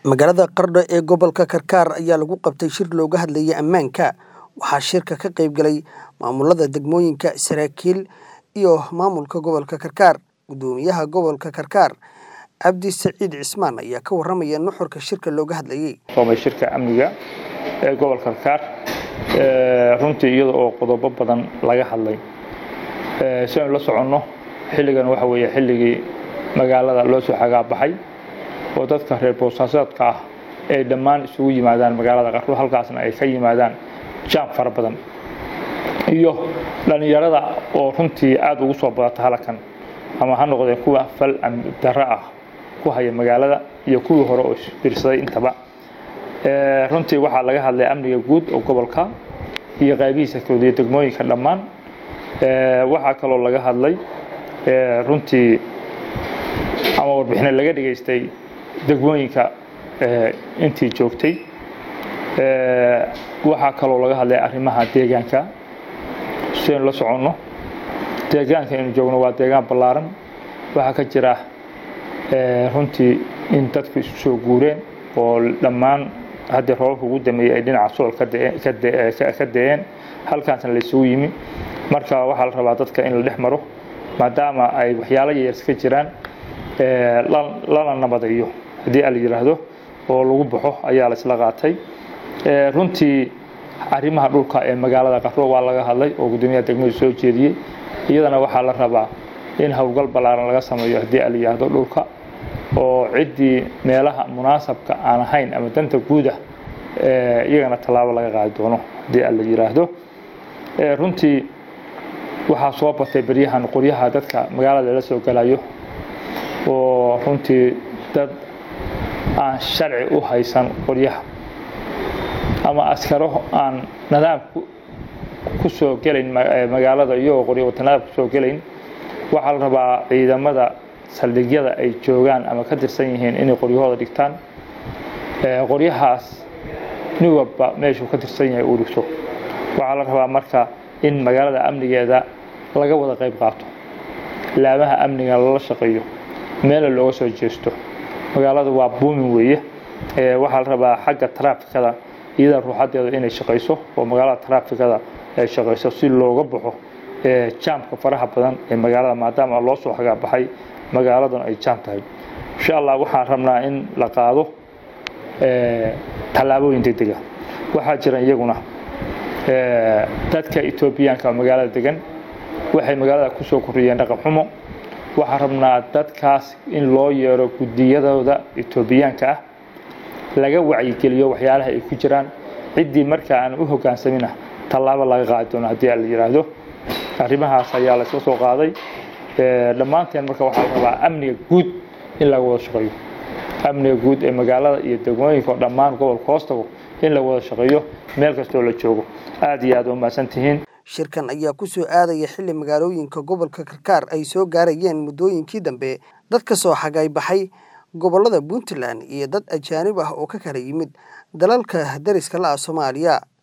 Magaalada Qardho ee gobolka Karkar ayaa lagu qabtay shir looga hadlayay ammaanka. Waxaa shirka ka qayb galay maamulada degmooyinka, saraakiil iyo maamulka gobolka Karkar. Gudoomiyaha gobolka Karkar, Cabdi Saciid Cismaan ayaa ka warramaya nuxurka shirka looga hadlayay. soomay shirka amniga ee gobolka Karkar ee runtii iyada oo qodobo badan laga hadlay ee si aynu la soconno xilligan waxa weeye xilligii magaalada loo soo xagaabaxay oo dadka reer boosaasaadka ah ay dhammaan isugu yimaadaan magaalada Qardho halkaasna ay ka yimaadaan jaam fara badan iyo dhalinyarada oo runtii aad ugu soo badata halkan ama ha noqdeen kuwa fal amni darro ah ku haya magaalada iyo kuwii hore oo isbiirsaday intaba ee runtii waxaa laga hadlay amniga guud oo gobolka iyo qaybihiisa kala duwan degmooyinka dhammaan ee waxaa kaloo laga hadlay ee runtii ama warbixino laga dhageystay degmooyinka ee intii joogtay ee waxaa kaloo laga hadlay arrimaha deegaanka si aynu la soconno deegaanka aynu joogno waa deegaan ballaaran waxaa ka jira ee runtii in dadku isu soo guureen oo dhammaan haddii roobabka ugu dameeyey ay dhinaca sool ka da'een- ka da- ka- ka da'een halkaasna la isugu yimi marka waxaa la rabaa dadka in la dhex maro maadaama ay waxyaalo yaryar ka jiraan ee la- lana nabadayo haddii la yidhaahdo oo lagu baxo ayaa la isla qaatay ee runtii arrimaha dhulka ee magaalada Qardho waa laga hadlay oo gudoomiyaha degmadu soo jeediyey iyadana waxaa la rabaa in howlgal ballaaran laga sameeyo haddii la yidhaahdo dhulka oo ciddii meelaha munaasabka aan ahayn ama danta guuda ee iyagana tallaabo laga qaadi doono haddii la yidhaahdo ee runtii waxaa soo batay beryahan qoryaha dadka magaalada la soo galayo oo runtii dad aan sharci u haysan qoryaha ama askaro aan nidaam ku- ku soo gelayn ma- ee magaalada iyagoo qoryo watanaad ku soo gelayn waxaa la rabaa ciidamada saldhigyada ay joogaan ama ka tirsan yihiin inay qoryahooda dhigtaan ee qoryahaas nin walba meeshuu ka tirsan yahay uu dhigto waxaa la rabaa marka in magaalada amnigeeda laga wada qayb qaato laamaha amniga lala shaqeeyo meela looga soo jeesto magaalada waa buumin weeye ee waxaa la rabaa xagga taraafikada iyada ruuxadeeda inay shaqayso oo magaalada taraafikada ay shaqayso si looga baxo ee jaamka faraha badan ee magaalada maadaama loo soo xagaabaxay magaaladan ay jaam tahay insha allah waxaan rabnaa in la qaado ee tallaabooyin degdega waxaa jira iyaguna ee dadka etoobiyaanka oo magaalada degan waxay magaalada ku soo kordhiyeen dhaqan xumo waxaan rabnaa dadkaas in loo yeero gudiyadooda etoobiyaanka ah laga wacyigeliyo waxyaalaha ay ku jiraan ciddii markaa aan u hogaansamina tallaabo laga qaadi doono haddii la yidhaahdo arrimahaas ayaa la isla soo qaaday ee dhammaanteen marka waxaa la rabaa amniga guud in laga wada shaqeeyo amniga guud ee magaalada iyo degmooyinka oo dhammaan gobolka hoostago in la wada shaqeeyo meel kastoo la joogo aad iyo aad waa mahadsan tihiin Shirkan ayaa ku soo aadaya xilli magaalooyinka gobolka Karkar ay soo gaarayeen muddooyinkii dambe dad ka soo xagay baxay gobollada Puntland iyo dad ajaanib ah oo ka kala yimid dalalka dariska la ah Soomaaliya.